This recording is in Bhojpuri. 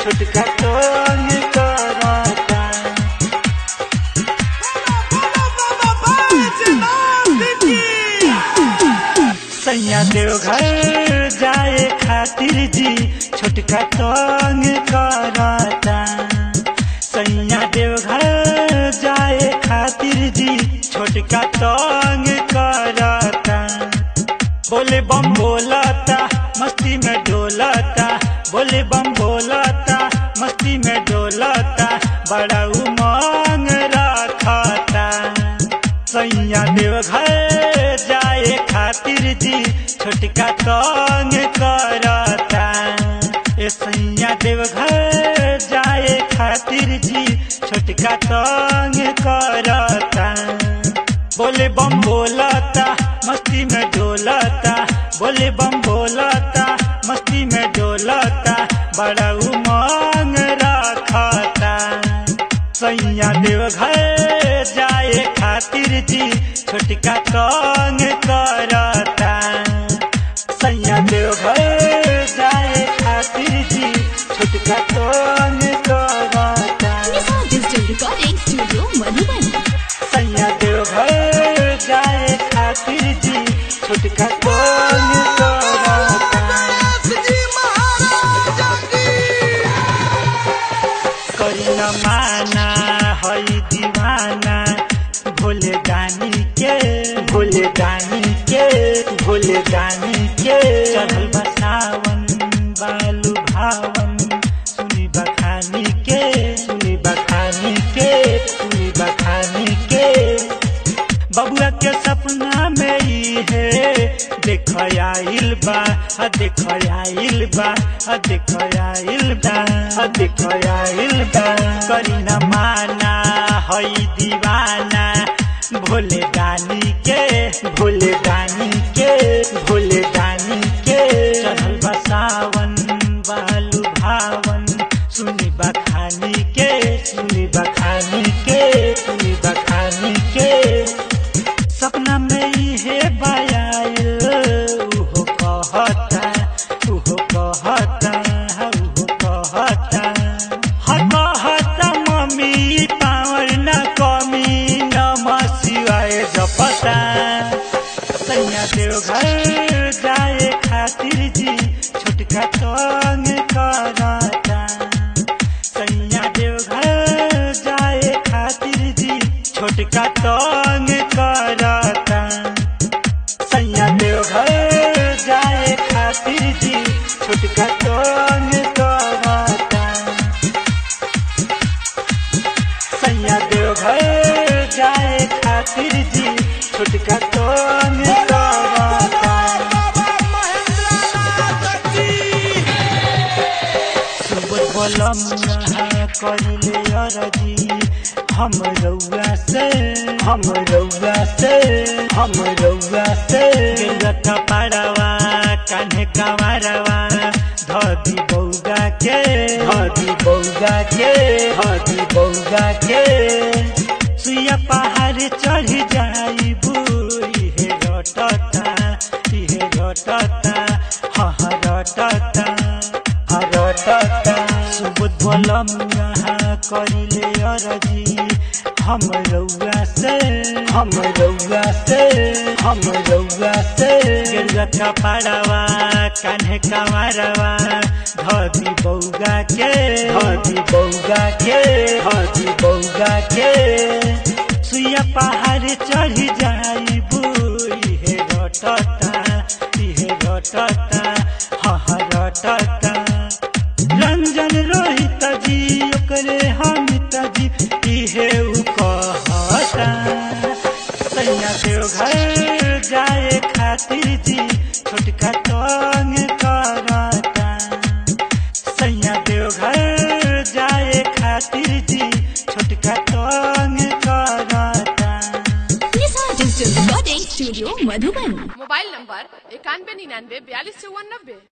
छोटका तंग करता सैया देवघर जाए खातिर जी छोटका तंग करता सैया देवघर जाए खातिर जी छोटका तंग करता बोले बम बोलता मस्ती में डोलता बोले बम बोलता मस्ती में डोलता बड़ा उमंग रखता सैया देवघर जाए खातिर जी छोटका तंग करता ए सैया देवघर जाए खातिर जी छोटका तंग करता बोले बम बोलता मस्ती में डोलता बोले बम बोलता मस्ती में डोलता बड़ा उमंग रखता सैया देवघर जाए खातिर जी छोटका तंग करता सैया देवघर जाए खातिर जी छोटका तंग करता Nisa Digital Recording Studio Madhuban. सैया देवघर जाए खातिर जी छोटका तंग करता करी न माना हई दीवाना भोले दानी के भोले दानी के भोले दानी के चढ़ल बसावन बालू भावन सुनी बखानी के सुनी बखानी के सुनी बखानी के बबुआ के सपना में ई है देख आइल बा आ देख आइल बा आ देख आइल बा आ देख आइल बा करी न माना हई दीवाना भोले दानी के भोले दानी के भोले दानी के चढ़ल बसावन बालू भावन सुनी बखानी के सुनी बखानी के सुनी बखानी के सपना में इहे बायाल उहो कहता उहो कहता उहो कहता हा कहता मम्मी पावर न कमी नमः शिवाय जपता सैया देवघर जाए खातिर जी छोटका तंग करता सैया देवघर जाए खातिर जी छोटका तंग करता सैया देवघर जाए खातिर जी छोटका तंग करता सैया देवघर जाए खातिर जी छोटका तंग करता सुबह बलम यहाँ करिले अरजी हम रउआ से हम रउआ से हम रउआ से गेलत पाड़वा कान्हे कवारवा धदी बौगा के धदी बौगा के धदी बौगा के सुइया पहाड़ चढ़ जाई बुई हे रटता इहे रटता हाँ रटता हरटता सुबुध बोलम यहाँ करिले अरजी हम रउआ से हम रउआ से हम रउआ से गेलत पाड़वा कान्हे कमारवा धदी बौगा के धदी बौगा के धदी बौगा के सुइया पहाड़ चढ़ जाई बुई हे रटता इहे रटता हाँ रटता रंजन रोहित जी ओकरे हमित जी इहे उ कहता सैया देवघर जाए खातिर जी छोटका तंग करता सैया देवघर जाए खातिर जी छोटका तंग करता Nisa Digital Recording Studio Madhuban. Mobile number इक्यानवे निन्यानवे बयालीस चौवन नब्बे